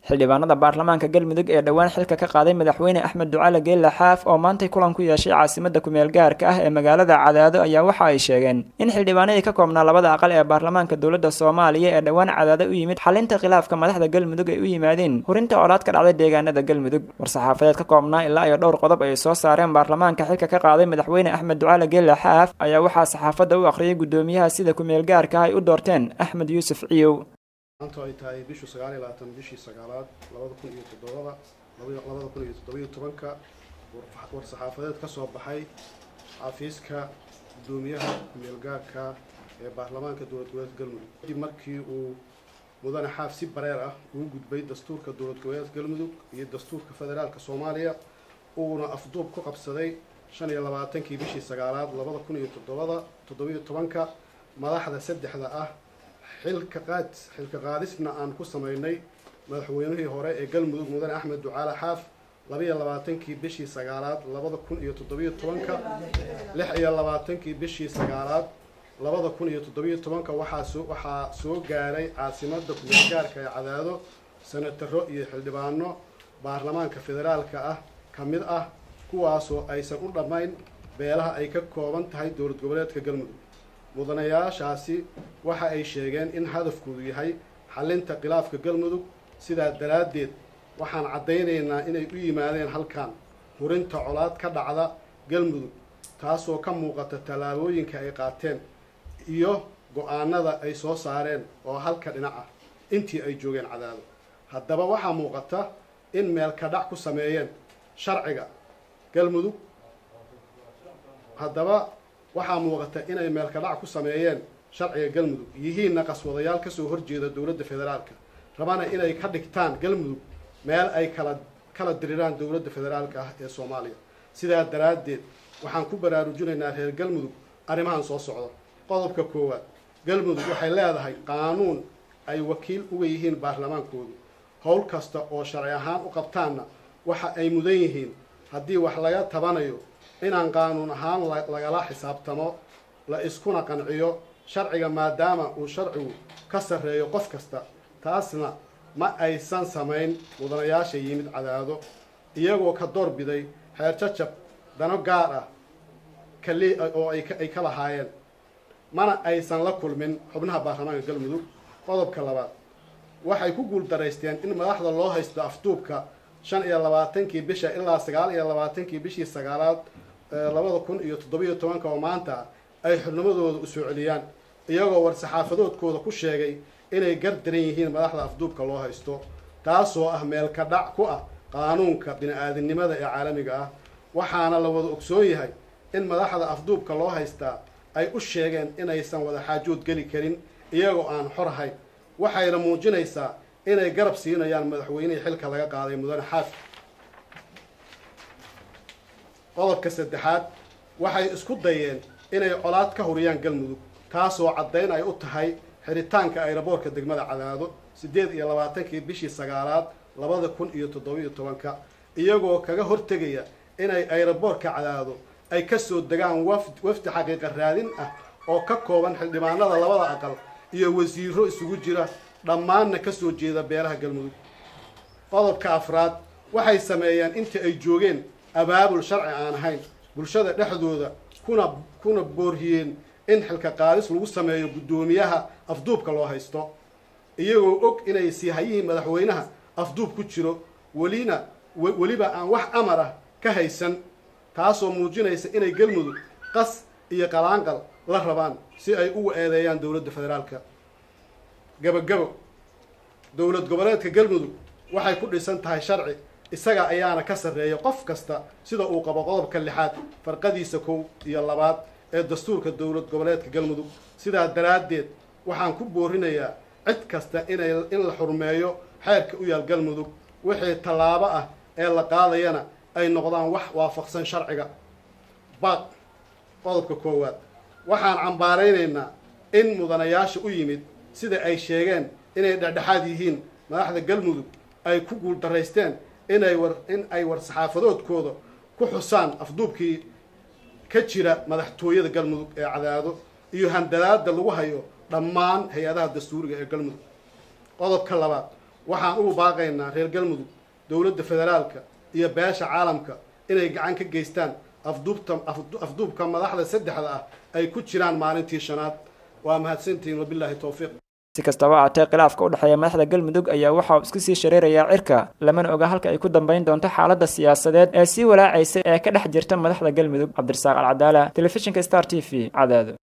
xildhibaanada baarlamaanka galmudug ee dhowaan xilka ka qaaday madaxweyne axmed ducaale geelle xaaf oo maantay kulan ku yeeshay caasimada kumeel gaarka ah ee magaalada cadaado ayaa waxa ay sheegeen in xildhibaanadii ka koobnaa labada aqal ee baarlamaanka dowladda soomaaliya ee dhowaan cadaado u yimid xalinta khilaafka madaxda galmudug ay u yimaadeen hurinta colaad ka dhacday deegaanada galmudug war-saxaafadeed ka koobnaa ilaa iyo dhowr qodob ay soo saareen baarlamaanka xilka ka qaaday madaxweyne axmed ducaale geelle xaaf ayaa waxaa saxaafadda u akhriyay guddoomiyaha sida kumeel gaarka ah ay u doorteen axmed yuusuf ciyow maanta ay tahay bishu sagaal iyo labaatan bishii sagaalaad labada kun iyo toddobada labada kun iyo toddobiyo tobanka war-saxaafadeed ka soo baxay xafiiska guddoomiyaha kumeelgaarka ee baarlamaanka dowlad goboleedka galmudug kadib markii uu mudane xaaf si bareer ah ugu gudbay dastuurka dowlad goboleedka galmudug iyo dastuurka federaalka soomaaliya uuna afduub ku qabsaday shan iyo labaatankii bishii sagaalaad labada kun iyo toddobada toddobiyo tobanka madaxda saddexda ah xilka qaad xilka qaadisna aan ku sameynay madaxweynihii hore ee galmudug mudane axmed ducaale xaaf labaiyo labaatankii bishii sagaalaad labada kun iyo toddobiyo tobanka lix iyo labaatankii bishii sagaalaad labada kun iyo toddobiyo tobanka waxaa soo waxaa soo gaaray caasimadda kumeelgaarka ee cadaado senataro iyo xildhibaano baarlamaanka federaalka ah ka mid ah kuwaasoo aysan u dhammayn beelaha ay ka kooban tahay dowlad goboleedka galmudug mudanayaashaasi waxa ay sheegeen in hadafkoodu yahay xalinta khilaafka galmudug sidaa daraaddeed waxaan caddaynaynaa inay u yimaadeen halkan hurinta colaad ka dhacda galmudug taasoo ka muuqata tallaabooyinka ay qaateen iyo go-aanada ay soo saareen oo halka dhinac ah intii ay joogeen cadaado haddaba waxaa muuqata in meelka dhac ku sameeyeen sharciga galmudug haddaba waxaa muuqata inay meelka dhac ku sameeyeen sharciga galmudug yihiinna qaswadayaal kasoo horjeeda dowladda federaalka rabana inay ka dhigtaan galmudug meel ay kala kala diriraan dowladda federaalka ah ee soomaaliya sidaa daraaddeed waxaan ku baraarujinaynaa reer galmudug arrimahan soo socda qodobka koowaad galmudug waxay leedahay qaanuun ay wakiil uga yihiin baarlamaankoodu howl kasta oo sharci ahaan u qabtaanna waxa ay mudan yihiin haddii wax laga tabanayo inaan qaanuun ahaan lagala xisaabtamo la iskuna qanciyo sharciga maadaama uu sharcigu ka sarreeyo qof kasta taasna ma aysan samayn mudanayaasha yimid cadaado iyagoo ka doorbiday xeer jajab dano gaar ah kali oo ay ka lahaayeen mana aysan la kulmin xubnaha baarlamaanka galmudug qodobka labaad waxay ku guuldaraysteen in madaxda loo haysto afduubka shan iyo labaatankii bisha ilaa sagaal iyo labaatankii bishii sagaalaad labada kun iyo toddobiyo tobanka oo maanta ay xubnimadooda u soo celiyaan iyagoo war-saxaafadoodkooda ku sheegay inay gardaran yihiin madaxda afduubka loo haysto taasoo ah meelka dhac ku ah qaanuunka bini-aadinimada ee caalamiga ah waxaana la wada ogsoon yahay in madaxda afduubka loo haystaa ay u sheegeen inaysan wada xaajood geli karin iyagoo aan xor ahayn waxayna muujinaysaa inay garab siinayaan madaxweynihii xilka laga qaaday mudane xaafi qodobka saddexaad waxay isku dayeen inay colaad ka huriyaan galmudug taasoo caddayn ay u tahay xiritaanka ayraboorka degmada cadaado siddeed iyo labaatankii bishii sagaalaad labada kun iyo toddobiyo tobanka iyagoo kaga hortegaya inay ayraboorka cadaado ay kasoo degaan wafd wafdi xaqiiqa raadin ah oo ka kooban xildhibaanada labada aqal iyo wasiiro isugu jira dhammaanna kasoo jeeda beelaha galmudug qodobka afraad waxay sameeyeen intii ay joogeen abaabul sharci aan ahayn bulshada dhexdooda kuna kuna boorhiyeen in xilka qaadis lagu sameeyo guddoomiyaha afduubka loo haysto iyagoo og inay siihayihii madaxweynaha afduub ku jiro welina weliba aan wax amar ah ka haysan taasoo muujinaysa inay galmudug qas iyo qalaanqal la rabaan si ay ugu eedeeyaan dowladda federaalka gabagabo dowlad goboleedka galmudug waxay ku dhisan tahay sharci isaga ayaana ka sarreeya qof kasta sida uu qabo qodobka lixaad farqadiisa kow iyo labaad ee dastuurka dowlad goboleedka galmudug sidaa daraaddeed waxaan ku boorinayaa cid kasta inay in la xurmeeyo xeerka u yaal galmudug wixii tallaabo ah ee la qaadayana ay noqdaan wax waafaqsan sharciga baaq qodobka koowaad waxaan cambaaraynaynaa in mudanayaasha u yimid sida ay sheegeen inay dhexdhexaad yihiin madaxda galmudug ay ku guuldaraysteen inay war in ay war-saxaafadoodkooda ku xusaan afduubkii ka jira madaxtooyada galmudug ee cadaado iyo handadaada lagu hayo dhammaan hay-adaha dastuuriga ee galmudug qodobka labaad waxaan ugu baaqaynaa reer galmudug dowladda federaalka iyo beesha caalamka inay gacan ka geystaan afduubta afduubka madaxda saddexda ah ay ku jiraan maalintii shanaad waa mahadsantihiin wabilaahi towfiiq si kastaba aatee khilaafka u dhexeeya madaxda galmudug ayaa waxa uu isku sii shareerayaa cirka lamana oga halka ay ku dambayn doonto xaaladda siyaasadeed ee sii walaacaysa ee ka dhex jirta madaxda galmudug cabdirasaaq alcadaala telefishinka star t v cadaado